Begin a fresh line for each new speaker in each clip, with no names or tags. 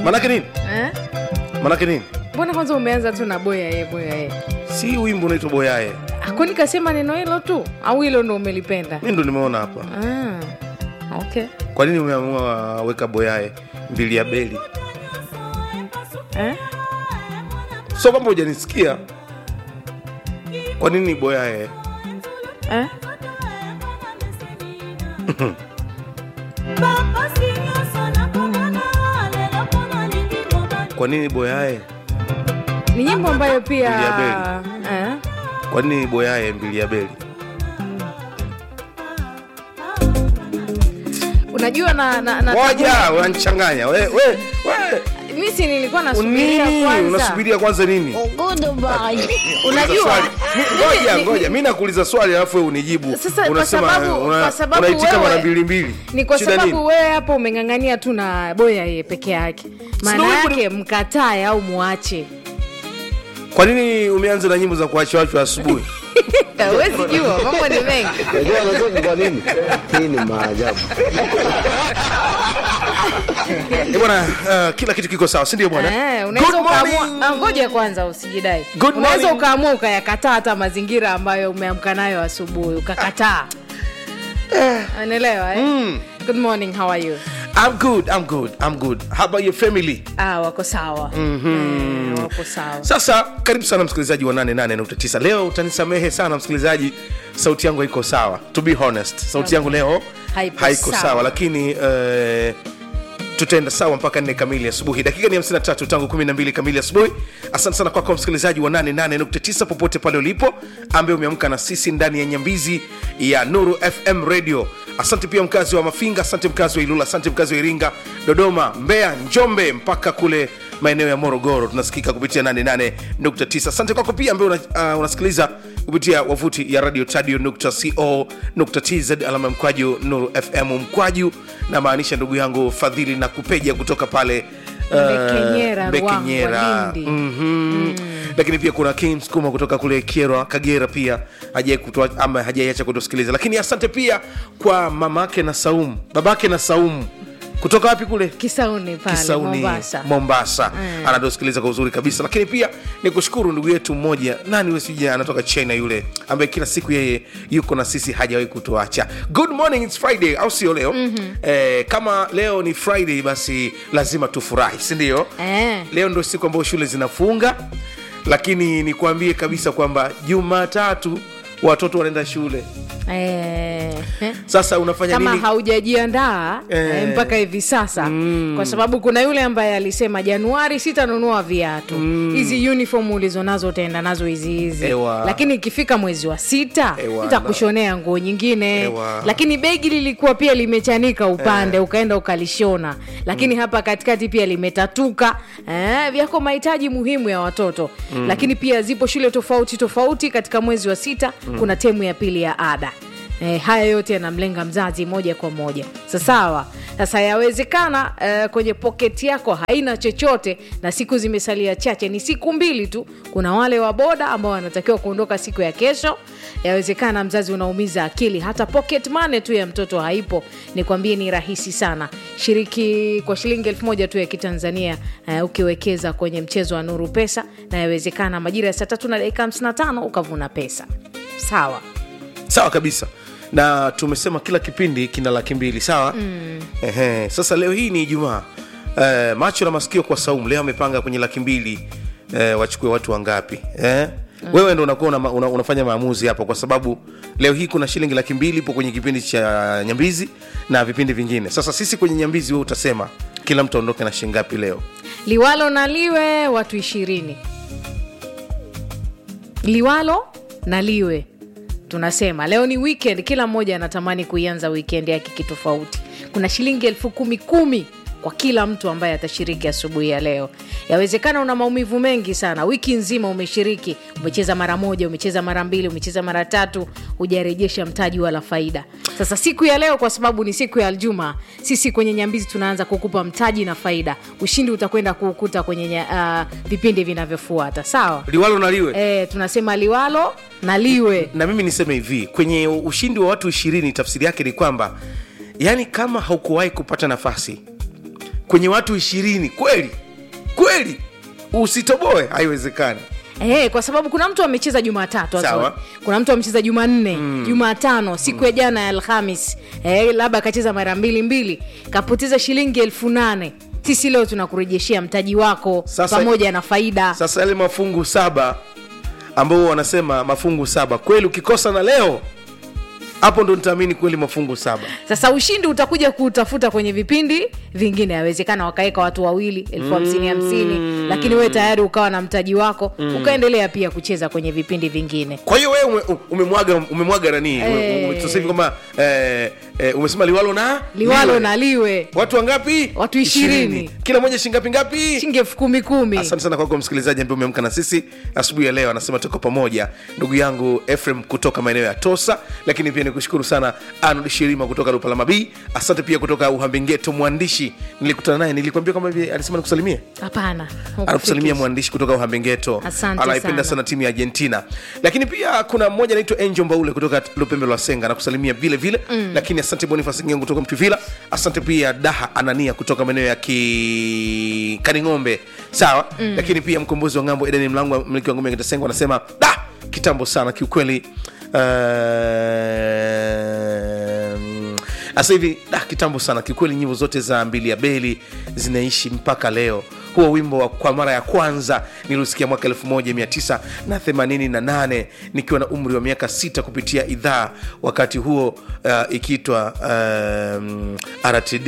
manake nini
eh?
manake nini
mbona kwanza umeanza tu na boya ye boya ye
si wimbo unaitwa boyaye
kwani kasema neno hilo tu au hilo ndo umelipenda
mi ndo nimeona hapa
ah, okay
kwa nini umeamua weka boyaye mbili ya beli
eh?
so kwamba hujanisikia kwa nini boyaye
Eh?
kwa nini boyaye
ni nyimbo ambayo pia
Mbili ya
eh?
kwa nini boyaye mbili ya beli
unajua na, na, na
moja unanichanganya we, we, we.
mi si nilikuwa nasubiria
nini
kwanza
unasubiria kwanza nini
unajua
Swali. Mi-
mimi-
ngoja
ni-
ngoja mi nakuuliza swali alafu wewe unijibu
Sasa, kwa
unasema
sababu-
una-
kwa sababu
unaitika
wewe-
mara mbili mbili
ni kwa
Shida
sababu
nini?
wewe hapo umeng'ang'ania tu na boya ye peke yake maana
wimbo ni-
yake mkatae au muache
kwa nini umeanza na nyimbo za kuachwachwa asubuhi
huwezi jua mambo ni mengi
Najua anatoka kwa nini? Hii ni maajabu.
Eh, bwana uh, kila kitu kiko sawa sindio bwana
Eh, unaweza
Good morning.
ukaamua ah, ngoja kwanza usijidai
Good
unaweza
morning.
ukaamua ukayakataa hata mazingira ambayo umeamka nayo asubuhi ukakataa unaelewa eh? good morning how are you
I'm good, I'm good, I'm good. How about your family?
ah, wako sawa mm-hmm. eh, wako sawa
Sasa karibu sana msikilizaji wa 88.9. Leo utanisamehe sana msikilizaji, sauti yangu haiko sawa. To be honest, sauti yangu leo
Haipo
haiko
sawa.
sawa, lakini eh, tutaenda sawa mpaka nne kamili asubuhi. Dakika ni 53 tangu 12 kamili asubuhi. Asante sana kwako msikilizaji wa 88.9 popote pale ulipo, ambaye umeamka na sisi ndani ya nyambizi ya Nuru FM Radio. Asante pia mkazi wa Mafinga, asante mkazi wa Ilula, asante mkazi wa Iringa, Dodoma, Mbeya, Njombe mpaka kule maeneo ya Morogoro tunasikika kupitia 88.9. Asante kwako pia ambaye una, uh, unasikiliza kupitia wavuti ya radio tadio.co.tz alama ya mkwaju Nuru FM mkwaju, na maanisha ndugu yangu Fadhili na kupeja kutoka pale uh,
Mbekenyera,
Mbekenyera.
Ruangwa, Lindi.
Mhm. lakini pia kuna Kim Skuma kutoka kule Kyerwa, Kagera pia hajai kutoa ama hajaiacha kutusikiliza, lakini asante pia kwa mamake na Saumu, babake na Saumu kutoka wapi kule
kisauni pale
Kisauni,
mombasa
Mombasa. Anatusikiliza kwa uzuri kabisa, lakini pia ni kushukuru ndugu yetu mmoja, nani wesija, anatoka China yule, ambaye kila siku yeye yuko na sisi, hajawahi kutuacha. Good morning, it's Friday, au sio leo? Eh, kama leo ni Friday, basi lazima tufurahi, si ndio?
Eh.
Leo ndio siku ambayo shule zinafunga, lakini nikwambie kabisa kwamba Jumatatu watoto wanaenda shule.
eh, eh.
Sasa unafanya
kama
nini?
haujajiandaa
Eh.
eh, mpaka hivi sasa mm. kwa sababu kuna yule ambaye alisema januari sitanunua viatu hizi uniform ulizonazo utaenda nazo hizi hizi
Ewa.
lakini ikifika mwezi wa sita
Ewa,
nitakushonea nguo nyingine
Ewa.
lakini begi lilikuwa pia limechanika upande ukaenda ukalishona lakini hapa katikati pia limetatuka eh, vyako mahitaji muhimu ya watoto lakini pia zipo shule tofauti tofauti katika mwezi wa sita kuna temu ya pili ya ada E, haya yote yanamlenga mzazi moja kwa moja sasawa sasa yawezekana e, kwenye poketi yako haina chochote na siku zimesalia chache ni siku mbili tu kuna wale wa boda ambao wanatakiwa kuondoka siku ya kesho yawezekana mzazi unaumiza akili hata pocket money tu ya mtoto haipo nikwambie ni rahisi sana shiriki kwa shilingi elfu moja tu ya kitanzania uh, ukiwekeza kwenye mchezo wa nuru pesa na yawezekana majira ya saa tatu na dakika 55 ukavuna pesa sawa
sawa kabisa na tumesema kila kipindi kina laki mbili sawa mm. Ehe. sasa leo hii ni ijumaa eh, macho na masikio kwa saumu leo amepanga kwenye laki mbili eh, wachukue watu wangapi eh? mm. wewe ndo unakuwa una, una, unafanya maamuzi hapa kwa sababu leo hii kuna shilingi laki mbili ipo kwenye kipindi cha nyambizi na vipindi vingine sasa sisi kwenye nyambizi we utasema kila mtu aondoke na shilingi ngapi leo
liwalo na liwe watu ishirini liwalo na liwe tunasema leo ni weekend kila mmoja anatamani kuianza weekend yake kitofauti kuna shilingi elfu kumi kumi kwa kila mtu ambaye atashiriki asubuhi ya leo yawezekana una maumivu mengi sana wiki nzima umeshiriki umecheza mara moja umecheza mara mbili umecheza mara tatu hujarejesha mtaji wala faida sasa siku ya leo kwa sababu ni siku ya aljuma sisi kwenye nyambizi tunaanza kukupa mtaji na faida ushindi utakwenda kuukuta kwenye nya- uh, vipindi vinavyofuata sawa
liwalo naliwe
e, tunasema liwalo na liwe
na mimi niseme hivi kwenye ushindi wa watu ishirini tafsiri yake ni kwamba yani kama haukuwahi kupata nafasi kwenye watu ishirini kweli kweli usitoboe haiwezekani
Eh, kwa sababu kuna mtu amecheza Jumatatu
Sawa.
Azori. kuna mtu amecheza Jumanne mm. Jumatano siku ya jana ya Alhamis eh, labda akacheza mara mbili mbili kapoteza shilingi elfu nane sisi leo tunakurejeshea mtaji wako
Sasa-
pamoja na faida
sasa yale mafungu saba ambao wanasema mafungu saba kweli ukikosa na leo hapo ndo nitaamini kweli mafungu saba
sasa ushindi utakuja kuutafuta kwenye vipindi vingine yawezekana wakaweka watu wawili elfu hamsini hamsini lakini wewe tayari ukawa na mtaji wako ukaendelea pia kucheza kwenye vipindi vingine
kwa hiyo wewe ume- umemwaga umemwaga nani
Eh.
Ume- sasa hivi kwamba eh, eh, umesema liwalo na
liwalo
liwe.
na liwe
watu wangapi
Watu ishirini.
kila moja shingapi ngapi
shilingi elfu kumi kumi
asante sana kwako msikilizaji ambaye umeamka na sisi asubuhi ya leo anasema tuko pamoja ndugu yangu efrem kutoka maeneo ya tosa lakini pia nikushukuru sana arnold shirima kutoka lupalama b asante pia kutoka uhambengeto mwandishi nilikutana naye nilikwambia kama hivi alisema nikusalimie
hapana
anakusalimia mwandishi kutoka uhambengeto
Asante
anaipenda
sana.
sana timu ya argentina lakini pia kuna mmoja anaitwa angel mbaule kutoka lupembe lwa senga anakusalimia vile vile mm. lakini asante bonifas ngengo kutoka mtuvila asante pia daha anania kutoka maeneo ya ki kaning'ombe sawa mm. lakini pia mkombozi wa ng'ambo edeni mlango mliki wa ngombe ya kitasengo anasema da kitambo sana kiukweli uh, sasa hivi da kitambo sana kiukweli nyimbo zote za mbili ya beli zinaishi mpaka leo huo wimbo wa kwa mara ya kwanza niliusikia mwaka 1988 nikiwa na umri wa miaka sita kupitia idhaa wakati huo uh, ikiitwa um, rtd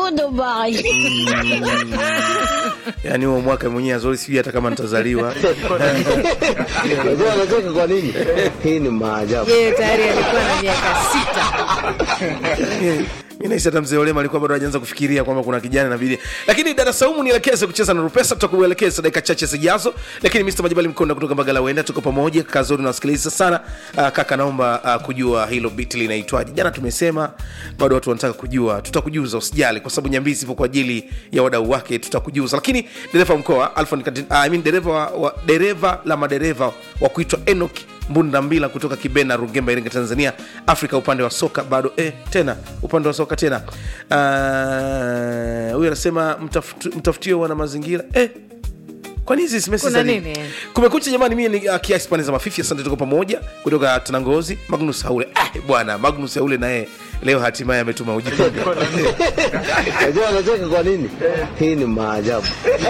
yaani huo mwaka mwenyewe azori sijui hata kama nitazaliwa
Unajua anacheka kwa nini? Hii ni maajabu.
yeye tayari alikuwa na miaka sita
mi nahisi hata mzee olema alikuwa bado hajaanza kufikiria kwamba kuna kijana inabidi lakini dada saumu nielekeze kucheza na rupesa tutakuelekeza dakika chache zijazo lakini mr majabali mkonda kutoka mbagala wenda tuko pamoja kazuri nawasikiliza sana uh, kaka naomba uh, kujua hilo bit linaitwaje jana tumesema bado watu wanataka kujua tutakujuza usijali kwa sababu nyambizi ipo kwa ajili ya wadau wake tutakujuza lakini dereva wa mkoa Alfon Katin- uh, I mean dereva wa, wa, dereva la madereva wa kuitwa enok mbunda mbila kutoka kibena rugemba iringa tanzania afrika upande wa soka bado eh, tena upande wa soka tena Ah, huyu anasema mtafutu- mtafutio wana mazingira eh, kwani hizi SMS
Kuna
za nini?
nini?
kumekucha jamani mie ni uh, kiasi pande za mafifi asante tuko pamoja kutoka tanangozi magnus haule ah, bwana magnus haule naye leo hatimaye ametuma ujumbe
Unajua anacheka kwa nini? Hii ni maajabu.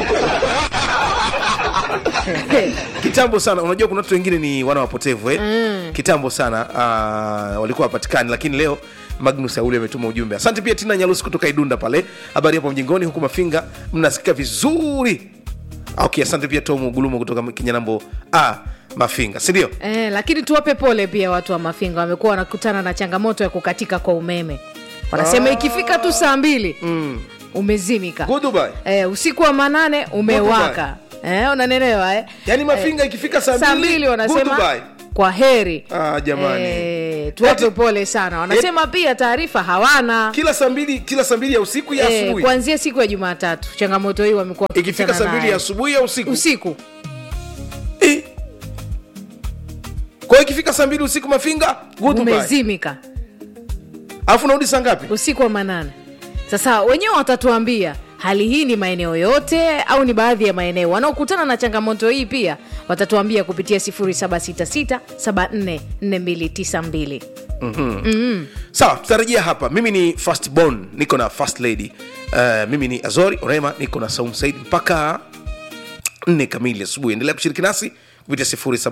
kitambo sana unajua kuna watu wengine ni wana wapotevu eh? mm. kitambo sana uh, walikuwa wapatikani lakini leo magnus aule ametuma ujumbe asante pia tina nyalusi kutoka idunda pale habari hapo mjingoni huku mafinga mnasikika vizuri okay asante pia tomu gulumo kutoka kinyanambo ah, mafinga sindio
eh, lakini tuwape pole pia watu wa mafinga wamekuwa wanakutana na changamoto ya kukatika kwa umeme wanasema
Ah.
ikifika tu saa mbili mm. umezimika
Goodbye.
eh, usiku wa manane umewaka eh, unanelewa eh?
yaani mafinga ikifika saa
saa
mbili
mbili wanasema
goodbye.
kwa heri
Ah, jamani.
eh, tuwape
Eti-
pole sana wanasema pia taarifa hawana
kila saa mbili kila saa mbili ya usiku ya
eh,
asubuhi
kuanzia siku ya jumatatu changamoto hii wamekuwa
ikifika
wakikutana
saa mbili
nayo.
ya asubuhi ya usiku
usiku
Eh. kwa hiyo ikifika saa mbili usiku mafinga goodbye.
umezimika
alafu narudi saa ngapi
usiku wa manane sasa wenyewe watatuambia hali hii ni maeneo yote au ni baadhi ya maeneo wanaokutana na changamoto hii pia watatuambia kupitia 766744292
sawa tutarejea hapa mimi ni first born niko na first lady uh, mimi ni azori orema niko na saum said mpaka nne kamili asubuhi endelea kushiriki nasi kupitia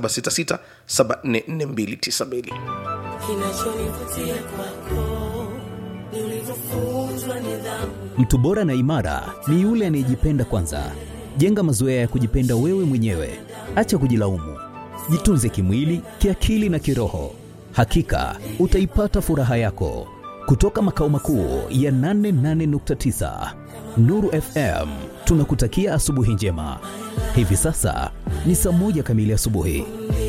766744292
kinachonivutia kwako ni ulivyofunzwa nidhamu
Mtu bora na imara ni yule anayejipenda kwanza. Jenga mazoea ya kujipenda wewe mwenyewe, acha kujilaumu. Jitunze kimwili, kiakili na kiroho. Hakika utaipata furaha yako. Kutoka makao makuu ya 88.9 Nuru FM, tunakutakia asubuhi njema. Hivi sasa ni saa moja kamili asubuhi.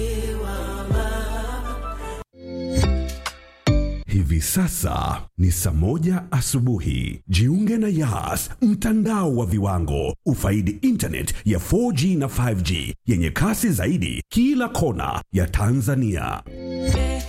Hivi sasa ni saa moja asubuhi. Jiunge na Yas, mtandao wa viwango. Ufaidi internet ya 4G na 5G yenye kasi zaidi kila kona ya Tanzania.